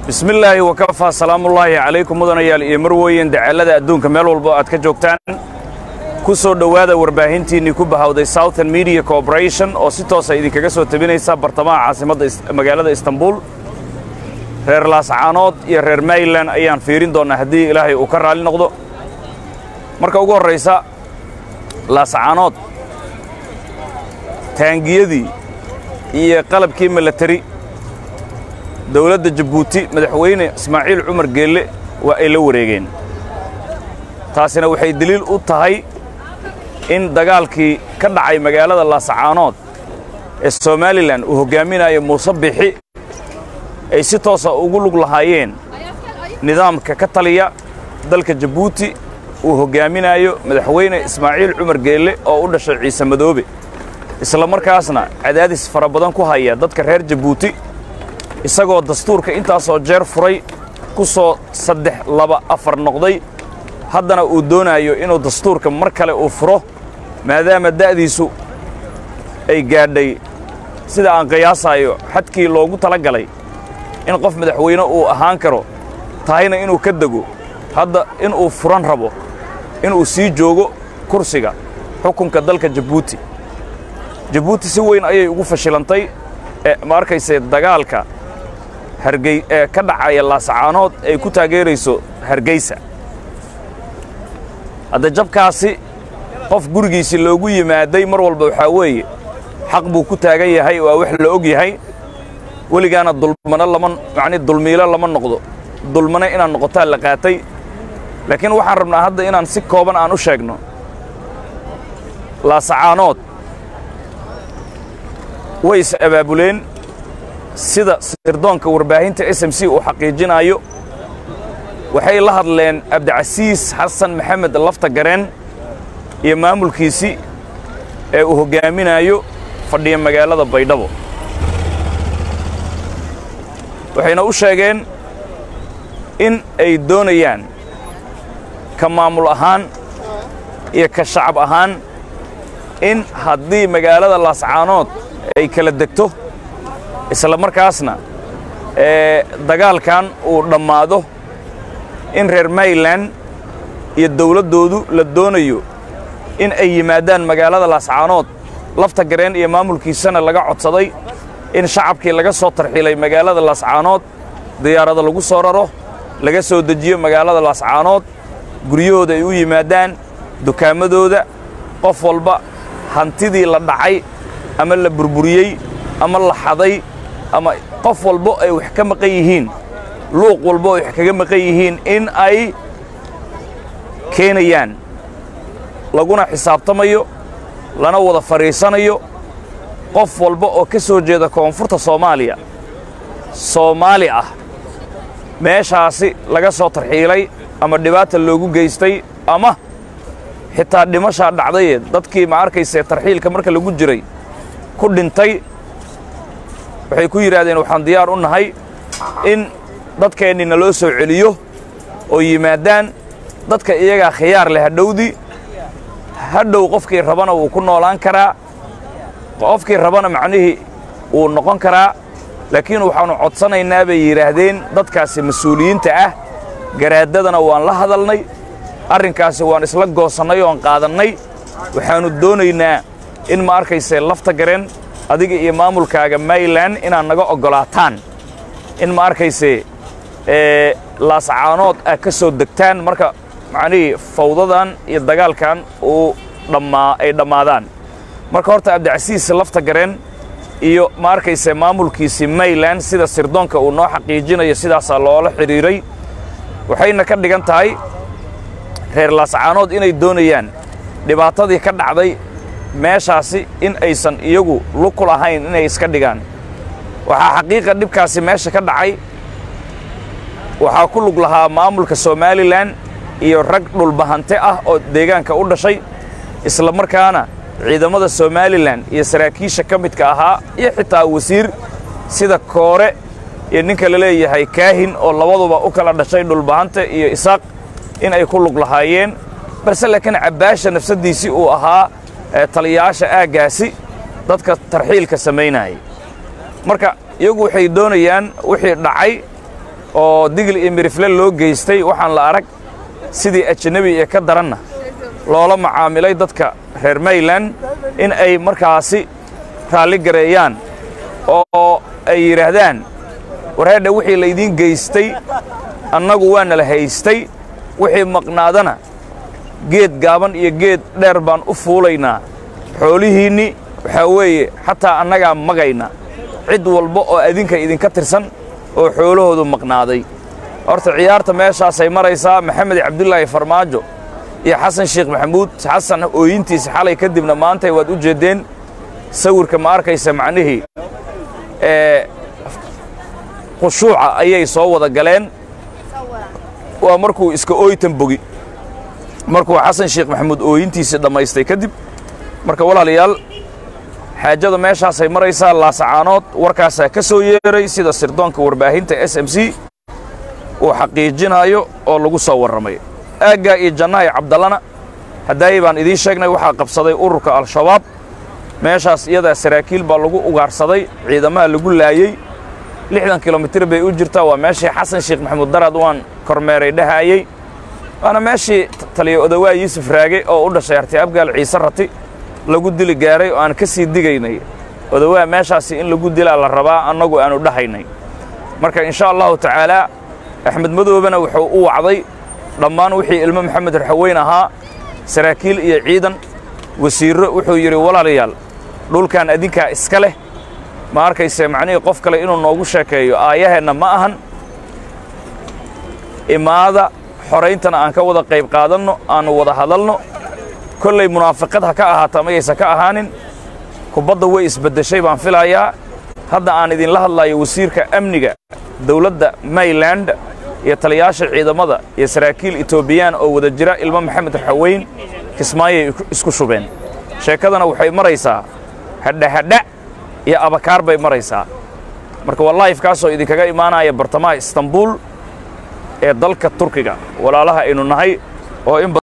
bismi illaahi wakafaa salaamullaahi calaykum mudanayaal iyo marweyn dacaalada adduunka meel walbo aad ka joogtaan ku soo dhowaada warbaahintiinnii ku bahawday southern media corporation oo si toosa idinkaga soo tabinaysa bartamaha caasimadda magaalada istanbul reer laascaanood iyo reer mayland ayaan fiirin doonnaa haddii ilaahay uu ka raalli noqdo marka ugu horraysa laascaanood taangiyadii iyo qalabkii milatari dowladda jabuuti madaxweyne ismaaciil cumar geelle waa ay la wareegeen taasina waxay deliil u tahay in dagaalkii ka dhacay magaalada laascaanood ee somalilan uu hoggaaminayo muuse bixi ay si toosa ugu lug lahaayeen nidaamka ka taliya dalka jabuuti uu hoggaaminayo madaxweyne ismaaciil cumar geelle oo u dhashay ciise madoobe isla markaasna cadaadis fara badan ku haya dadka reer jabuuti isagoo dastuurka intaasoo jeer furay ku soo saddex laba afar noqday haddana uu doonaayo inuu dastuurka mar kale uu furo maadaama da'diisu ay gaadhay sida aan qiyaasaayo xadkii loogu tala galay in qof madaxweyne uu ahaan karo tahayna inuu ka dego hadda inuu furan rabo inuu sii joogo kursiga xukunka dalka jabuuti jabuuti si weyn ayay ugu fashilantay ee ma arkayse dagaalka hargey ee ka dhacaya laascaanood ay ku taageerayso hargeysa hadda jabkaasi qof gurigiisii loogu yimaaday mar walba waxaa weeye xaq buu ku taagan yahay waa wax la og yahay weligaana dulmano lama macni dulmiilo lama noqdo dulmano inaad noqotaa la qaatay laakiin waxaan rabnaa hadda inaan si kooban aan u sheegno laasacaanood way is abaabuleen sida sirdoonka warbaahinta s m c uu xaqiijinaayo waxay la hadleen abdicasiis xasan maxamed lafta gareen iyo maamulkiisii ee uu hoggaaminaayo fadhiya magaalada baydhabo waxayna u sheegeen in ay doonayaan ka maamul ahaan iyo ka shacab ahaan in haddii magaalada laascaanood ay kala degto isla markaasna ee dagaalkan uu dhammaado in reer mayland iyo dawladdoodu la doonayo in ay yimaadaan magaalada laascaanood lafta gareen iyo maamulkiisana laga codsaday in shacabkii laga soo tarxiilay magaalada laascaanood diyaarada lagu soo raro laga soo dejiyo magaalada laascaanood guryahooda ay u yimaadaan dukaamadooda qof walba hantidii la dhacay ama la burburiyey ama la xaday ama qof walbo ay wax ka maqan yihiin luuq walbo ay wax kaga maqan yihiin in ay keenayaan laguna xisaabtamayo lana wada fadhiisanayo qof walba oo ka soo jeeda koonfurta soomaaliya soomaali ah meeshaasi laga soo tarxiilay ama dhibaata loogu geystay ama xitaa dhimashaa dhacdaye dadkii ma arkaysee tarxiilka marka lagu jiray ku dhintay waxay ku yidhaahdeen waxaan diyaar u nahay in dadkeennina loo soo celiyo oo yimaadaan dadka iyagaa khiyaar leh hadhowdii hadhow qofkii rabana wuu ku noolaan karaa qofkii rabana macnihii wuu noqon karaa laakiin waxaannu codsanaynaa bay yidhaahdeen dadkaasi mas-uuliyiinta ah garaaddadana waan la hadalnay arrinkaasi waan isla goosannay oon qaadannay waxaannu doonaynaa in ma arkaysee lafta gareen adiga iyo maamulkaaga mayland inaad naga oggolaataan in ma arkaysee ee laascaanood aad ka soo degtaan marka macnihii fawdadan iyo dagaalkan uu dhammaa ay dhammaadaan marka horta abdicasiis lafta gareen iyo ma arkaysee maamulkiisii mayland sida sirdoonka uu noo xaqiijinayo sidaasaa loola xidhiiray waxayna ka dhigan tahay reer laascaanood inay doonayaan dhibaatadii ka dhacday meeshaasi in aysan iyagu lug ku lahayn inay iska dhigaan waxaa xaqiiqa dhibkaasi meesha ka dhacay waxaa ku lug lahaa maamulka somalilan iyo rag dhulbahante ah oo deegaanka u dhashay isla markaana ciidamada somalilan iyo saraakiisha ka midka ahaa iyo xitaa wasiir sida koore iyo ninka la leeyahay kaahin oo labaduba u kala dhashay dhulbahante iyo isaaq in ay ku lug lahaayeen balse laakiin cabbaasha nafsaddiisii uu ahaa taliyayaasha aaggaasi dadka tarxiilka samaynayay marka iyagu waxay doonayaan wixii dhacay oo digil iyo mirifle loo geystay waxaan la arag sidii ajanabi ee ka daranna loola macaamilay dadka reer mayland in ay markaasi raalli gareeyaan oo ay yidhaahdaan warheedha wixii laydiin geystay annagu waana la haystay wixii maqnaadana geed gaaban iyo geed dheer baan u fuulaynaa xoolihiinni waxaa weeye xataa annagaa magayna cid walba oo adinka idinka tirsan oo xoolahoodu maqnaaday horta ciyaarta meeshaasay maraysaa maxamed cabdulaahi farmaajo iyo xasan sheekh maxamuud xasan ooyintiisa xalay kadibna maantay waad u jeeddeen sawirka ma arkaysa macnihii ee khushuuca ayay soo wada galeen waa markuu iska ooytan bogi markuu xasan sheekh maxamuud ooyintiisii dhammaystay kadib marka walaalayaal xaajada meeshaasay maraysaa laasacaanood warkaasaa ka soo yeeray sida sirdoonka warbaahinta s m c uu xaqiijinayo oo lagu soo warramay aaggaa iyo jannahay cabdallana haddaayay baan idiin sheegnay waxaa qabsaday ururka al-shabaab meeshaas iyadaa saraakiil baa lagu ugaarsaday ciidamaha lagu laayey lixdan kilomitir bay u jirtaa waa meeshii xasan sheekh maxamuud daraad waan kormeeray dhahaayey waana meeshii taliya odawaa yuusuf raage oo u dhashay arti abgaal ciise rati lagu dili gaaray oo aan ka sii digaynay odawaa meeshaasi in lagu dilaa la rabaa annagu aanu dhahaynay marka insha allahu tacaalaa axmed madoobena wuxuu u wacday dhammaan wixii ilmo maxamed raxaweyn ahaa saraakiil iyo ciidan wasiirro wuxuu yidhi walaalayaal dhulkan adinkaa iska leh ma arkayse macnihii qof kale inuu noogu sheekeeyo aayaheenna ma ahan imaada xorayntana aan ka wada qayb qaadanno aannu wada hadalno kollay munaafiqad ha ka ahaata mayaysan ka ahaanin kubadda way isbeddeshay baan filayaa hadda aan idinla hadlayo wasiirka amniga dawladda mayland iyo taliyaasha ciidamada iyo saraakiil etoobiyaan oo wada jira ilmo maxamed raxaweyn kismaayay isku shubeen sheekadana waxay maraysaa hadhahadha iyo abakaar bay maraysaa marka waa laifkaasoo idinkaga imaanaya bartamaha istanbuul ee dalka turkiga walaalaha aynu nahay oo in